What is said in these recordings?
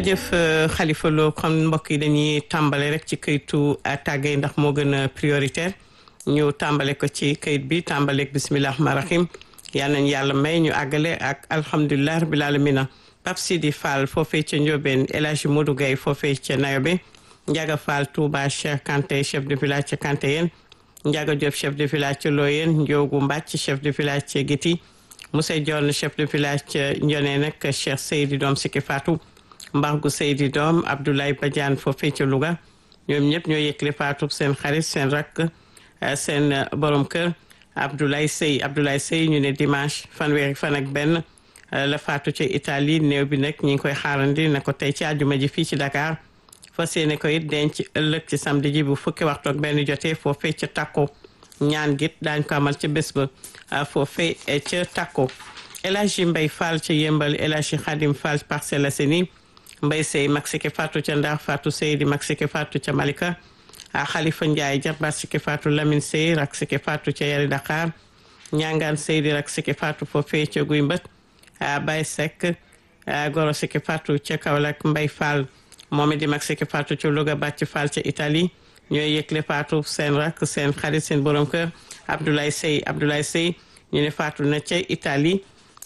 jërëjëf Khalifa Lo kon mbokk yi dañuy tàmbale rek ci këyitu tàggee ndax moo gën a prioritaire ñu tàmbale ko ci këyit bi tàmbaleeg bisimilah rahmaani rahim yal nañu yàlla may ñu àggale ak alhamdulilah rabil alamina Pape Sidi Fall foofee ca Ndiobène El Hadji Modou Gueye foofee ca Nayobe Ndiaga Fall Touba Cheikh Kanté chef de village ca Kanté yéen Ndiaga Diop chef de village ca Loyeen Ndiogu Mbàcc chef de village ca Giti Moussa Dione chef de village ca Ndione nag Cheikh Seydi Doom Siki Fatou Mbargu Seydi Doom Abdoulaye Badiane foofee ca Louga ñoom ñëpp ñoo yëkkale Fatou seen xarit seen rakk seen borom kër Abdoulaye Sey Abdoulaye Sey ñu ne dimanche fanweeri fan ak benn la faatu ca Italie néew bi nag ñi ngi koy xaarandi na ko tey ci àjjuma ji fii ci Dakar fas yéene ko it denc ëllëg ci samedi ji bu fukki waxtu ak benn jotee foofee ca takko ñaan git daañ ko amal ca bés ba foofee ca takko El Hadji Mbay Fall ca yëmbal El Hadji Khadim Fall Parcelles Assainies Mbay Sey mag siki faatu ca Ndar faatu Sey di mag siki faatu ca Malika a Khalifa Ndiaye jarbaat siki faatu Lamine Sey rak siki faatu ca Yari Dakar ñangaan Sey di rak siki faatu foofee ca Guy Mbët Baye Seck goro siki faatu ca Kaolack Mbay Fall moom it di mag siki faatu ca Louga bàcc Fall ca Italie ñooy yëgle faatu seen rak seen xarit seen borom kër Abdoulaye Sey Abdoulaye Sey ñu ne faatu na ca Italie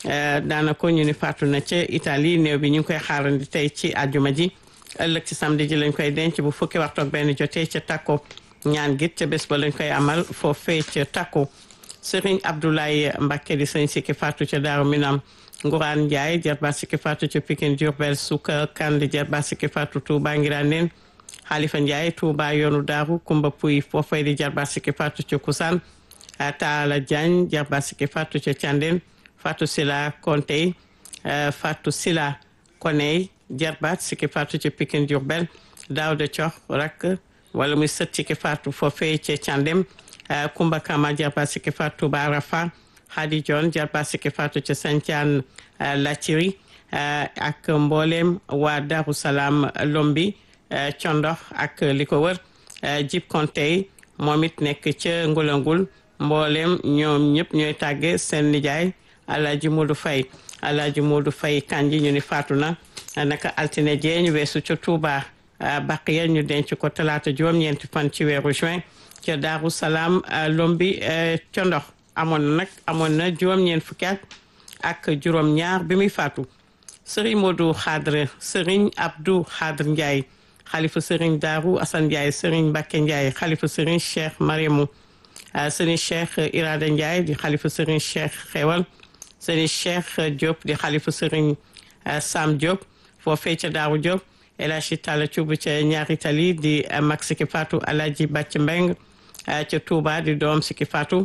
daanaka ñu ne faatu na ca Italie néew bi ñu ngi koy xaarandi tey ci àjjuma ji ëllëg ci samedi ji lañ koy denc bu fukki waxtu ak benn jotee ca takko ñaan git ca bés ba lañ koy amal foofee ca takko Serigne Abdoulaye Mbacke di sëñ sikki faatu ca Daaru Minam Ngourane Ndiaye jarbaat sikki faatu ca Pikine Diourbel Souka Kandi jarbaat sikki faatu Touba Ngirane Khalifa Ndiaye Touba yoonu Daaru Kumba Puy foofee di jarbaat sikki faatu ca Kusaan Taala Diagne jarbaat sikki faatu ca Thiandène Fatou Sila Konte Fatou Sila Koney jarbaat sikki faatu ca Pikine Diourbel Daouda Cox rak wala muy sët sikki faatu foofee ca Thiandem Kumba Kama jarbaat sikki faatu Touba Arafa Hadi John jarbaat sikki faatu ca Sancaan Lathiri ak mboolem waa Darou Salaam Lombi Condox ak li ko wër Jib Konte moom it nekk ca Ngulangul mboolem ñoom ñëpp ñooy tàgge seen nijaay Alaaji Modou Faye Alaaji Modou Faye kanji ñu ni faatu na naka altine jee ñu weesu ca Touba Baqiya ñu denc ko talaata juróom-ñeenti fan ci weeru juin ca Daaru Salaam Lombi condox amoon na nag amoon na juróom-ñeent fukki at ak juróom-ñaar bi muy faatu Serigne Modou Khadre Serigne Abdou Khadre Ndiaye xalifa Serigne Daaru Assane Ndiaye Serigne Mbacké Ndiaye xalifa Serigne Cheikh Mariamou Serigne Cheikh Irada Ndiaye di xalifa Serigne Cheikh Xewal Serigne Cheikh Diop di xalifa Serigne Sam Diop foofee ca Daaru Diop El Hadji Talla Thioub ca ñaari tali di mag Siki Fatou Alaaji Bàcc Mbeng ca Touba di doom Siki Fatou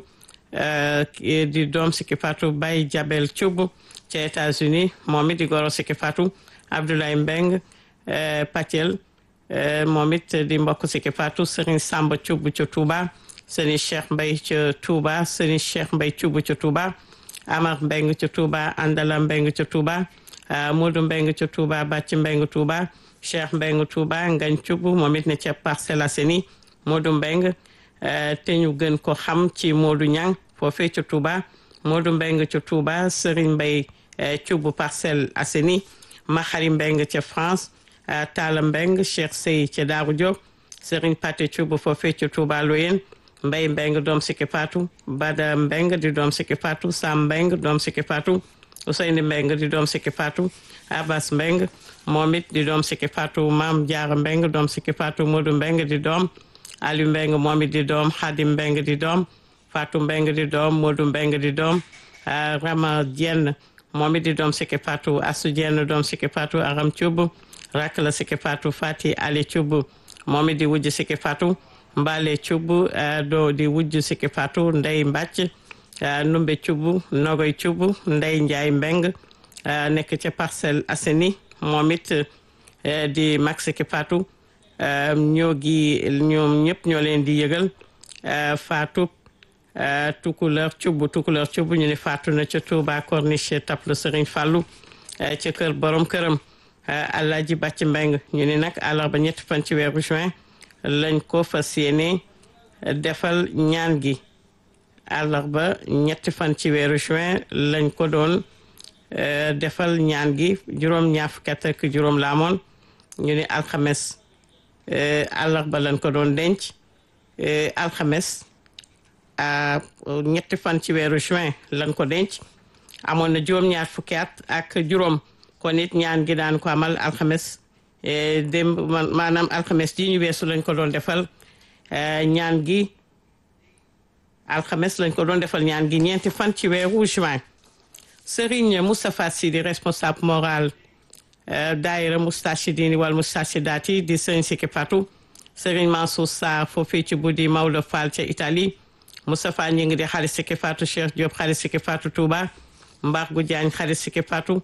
di doom Siki Fatou Baye Jabel Thioub ca États-Unis moom it di goro Siki Fatou Abdoulaye Mbeng Patiel moom it di mbokk Siki Fatou Serigne Samba Thioub ca Touba Serigne Cheikh Mbay ca Touba Serigne Cheikh Mbay Thioub ca Touba Amar Mbeng ca Touba Andala Mbeng ca Touba Modou Mbeng ca Touba Bàcc Mbeng Touba Cheikh Mbeng Touba Ngañ Thioub moom it ne ca Parcelles Assainies Modou Mbeng te ñu gën ko xam ci Modou Ñang foofee ca Touba Modou Mbeng ca Touba Serigne Mbay Thioub Parcelles Assainies Maxari Mbeng ca France Talla Mbeng Cheikh Sey ca Daaru Diop Serigne Paté Thioub foofee ca Touba Loyen Mbay Mbeng doom Siki Fatou Bada Mbeng di doom Siki Fatou Sam Mbeng doom Siki Fatou Ousseyni Mbeng di doom Siki Fatou Abbas Mbeng moom it di doom Siki Fatou Maam Jaara Mbeng doom Siki Fatou Modou Mbeng di doom Aliou Mbeng moom it di doom Xadim Mbeng di doom Fatou Mbeng di doom Modou Mbeng di doom Rama Jenn moom it di doom Siki Fatou Asu Jenn doom Siki Fatou Aram Thioub rakk la Siki Fatou Fati Ali Thioub moom it di wujj Siki Fatou Mbale Thioub do di wujj Siki Fatou Ndey Mbàcc Numbe Thioub Nogoy Thioub Ndey Njaay Mbeng nekk ca Parcelles Assainies moom it di mag Siki Fatou ñoo gi ñoom ñëpp ñoo leen di yëgal Fatou Tukuleur Thioub Tukuleur Thioub ñu ne faatu na ca Touba Corniche Taplu Serigne Fallou ca kër borom këram Alaaji Bàcc Mbeng ñu ne nag àllarba ñetti fan ci weeru juin lañ ko fas yéene defal ñaan gi àllarba ñetti fan ci weeru juin lañ ko doon defal ñaan gi juróom ñaar fukki at ak juróom la amoon ñu ne alxames àllarba lañ ko doon denc alxames ñetti fan ci weeru juin lañ ko denc amoon na juróom-ñaar fukki at ak juróom kon it ñaan gi daan ko amal alxames démb maanaam alxames ji ñu weesu lañ ko doon defal ñaan gi alxames lañ ko doon defal ñaan gi ñeenti fan ci weeru juin Serigne Moustapha Sy di responsable moral daayira Moustachidine wal Moustachidati di Serigne Siki Fatou Serigne Mansour Sarr foofii ci buddi Maodo Fall ca Italie Moustapha ñi ngi di xarit Siki Fatou Cheikh Diop xarit Siki Fatou Touba Mbar gu Diagne xarit Siki Fatou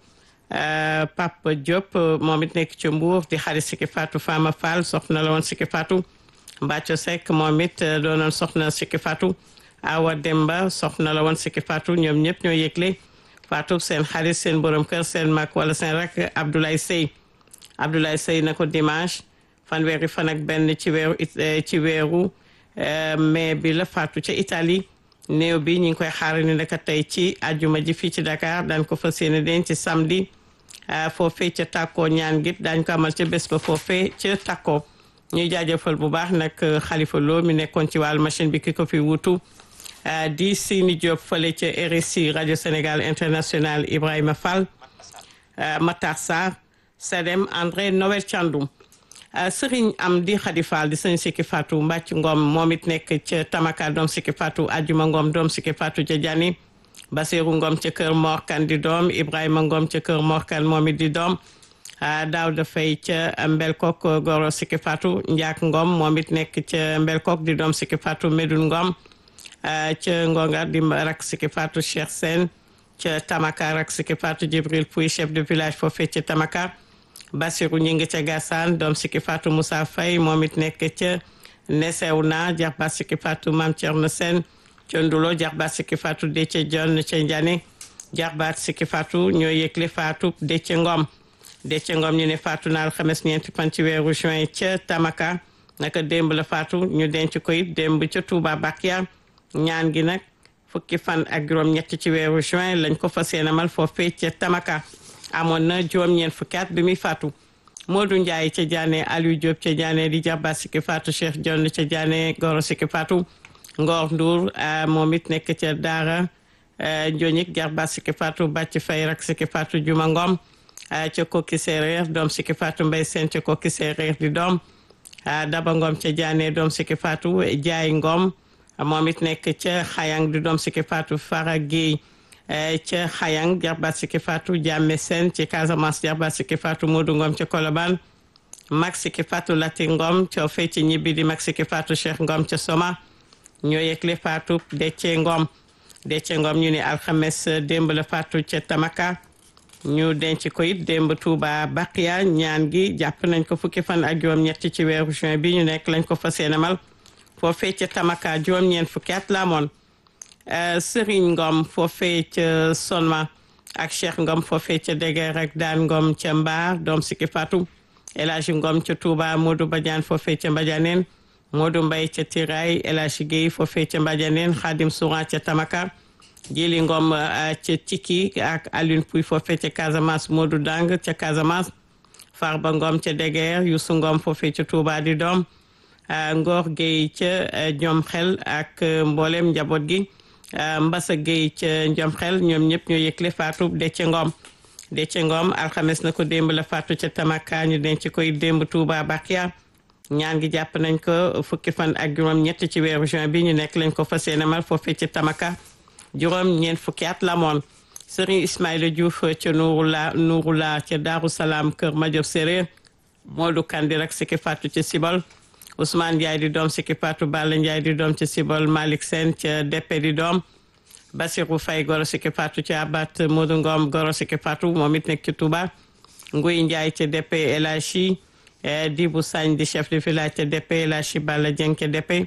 Papa Diop moom it nekk ci Mbour di xarit Siki Fatou Fama Fall soxna la woon Siki Fatou Mbacco Seck moom it doonoon soxna Siki Fatou Awa Demba soxna la woon Siki Fatou ñoom ñëpp ñoo yëgle Fatou seen xarit seen borom kër seen mag wala seen rak Abdoulaye Sey Abdoulaye Sey na ko dimanche fanweeri fan ak benn ci weeru ci weeru mai bi la Fatou ca Italie néew bi ñu ngi koy xaar ni naka tey ci àjjuma ji fii ci Dakar daan ko fas yéene denc ci samedi foofee ca Takko ñaan git daañ ko amal ca bés ba foofee ca Takko ñuy jaajëfal bu baax nag Khalifa Lo mi nekkoon ci wàllu machine bi ki ko fi wutu di Sini Diop fële ca RSI rajo Sénégal international Ibrahima Fall Matar Sarr Sedem André Noël Thiandoum Sëriñ am di Khady Fall di sëñ Siki Fatou Mbàcc Ngom moom it nekk ca Tamaka doom Siki Fatou Ajuma Ngom doom Siki Fatou ca Jani Basiru Ngom ca kër Morkan di doom Ibrahima Ngom ca kër Morkan moom it di doom Daawda Fay ca Mbelkok goro Siki Fatou Njaak Ngom moom it nekk ca Mbelkok di doom Siki Fatou Medun Ngom ca Ngonga di rak Siki Fatou Cheikh Sène ca Tamaka rak Siki Fatou Jibril Pouy chef de village foofee ca Tamaka Basiru ñi ngi ca Gassane doom Siki Fatou Moussa Faye moom it nekk ca Nesew na jarbaat Siki Fatou Mame Thierno Sène ca Ndulo jarbaat Siki Fatou Déthié Dione ca Ndiané jarbaat Siki Fatou ñoo yëgle Fatou Déthié Ngom Déthié Ngom ñu ne Fatou na alxames ñeenti fan ci weeru juin ca Tamaka naka démb la Fatou ñu denc ko it démb ca Touba Bakia ñaan gi nag fukki fan ak juróom ñett ci weeru juin lañ ko fas yéene amal foofee ca Tamaka amoon na juróom-ñeent fukki at bi muy faatu Modou Ndiaye ca Diané Aliou Diop ca Diané di jarbaat Siki Fatou Cheikh Dione ca Diané Goro Siki Fatou Ngor Ndour moom it nekk ca Daara Ndionik jarbaat Siki Fatou Bàcc Fay rak Siki Fatou Juma Ngom ca Kokki Séeréer doom Siki Fatou Mbay Seen ca Kokki Séeréer di doom Daba Ngom ca Diané doom Siki Fatou Jaay Ngom moom it nekk ca Xayang di doom Siki Fatou Fara Guèye ca Xayang jarbaat Siki Fatou Jàmme Sène ci Casamance jarbaat Siki Fatou Modou Ngom ca Colobane mag Siki Fatou Lati Ngom ca fay ci ñibbi di mag Siki Fatou Cheikh Ngom ca Soma ñoo yëgle Fatou Déthié Ngom Déthié Ngom ñu ne alxames démb la Fatou ca Tamaka ñu denc ko it démb Touba Baqiya ñaan gi jàpp nañ ko fukki fan ak juróom-ñett ci weeru juin bi ñu nekk lañ ko fas yéene mal foofee ca Tamaka juróom-ñeent fukki at la amoon Serigne Ngom foofee ca Sonma ak Cheikh Ngom foofee ca Deger ak Daan Ngom ca Mbaar doom Siki Fatou El Hadji Ngom ca Touba Modou Badiane foofee ca Mbadianeen Modou Mbaye ca Tiraay El Hadji Guèye foofee ca Mbadianeen Khadim Souran ca Tamaka Jili Ngom ca Tiki ak Alioune Pouy foofee ca Casamance Modou Dang ca Casamance Farba Ngom ca Deger Youssou Ngom foofee ca Touba di doom Ngor Guèye ca ñoom xel ak mboolem njaboot gi Mbassa Guèye ca Njom xel ñoom ñëpp ñoo yëgle Fatou Déthié Ngom Déthié Ngom alxames na ko démb la Fatou ca Tamaka ñu denc koy démb Touba Bakia ñaan gi jàpp nañ ko fukki fan ak juróom ñett ci weeru juin bi ñu nekk lañ ko fas yéene mal foofee ca Tamaka juróom ñeent fukki at la moon Serigne Ismaïla Diouf ca Nouroula Nouroula ca Darou Salaam Kër Madiop Séréer Modou Kandi rek Siki Fatou ca Sibol Ousmane Ndiaye di doom Siki Fatou Balla Ndiaye di doom ca Sibol Malick Sène ca Deppe di doom Basirou Faye Goro Siki Fatou ca Abat Modou Ngom Goro Siki Fatou moom it nekk ci Touba Nguy Ndiaye ca Deppe El Hadji Dibou Sagne di chef de village ca Deppe El Hadji Balla Dieng ca Deppe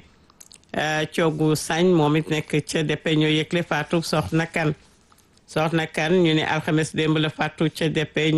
Coogu Sagne moom it nekk ca Deppe ñoo yëgle Fatou soxna kan soxna kan ñu ne alxames démb la Fatou ca Deppe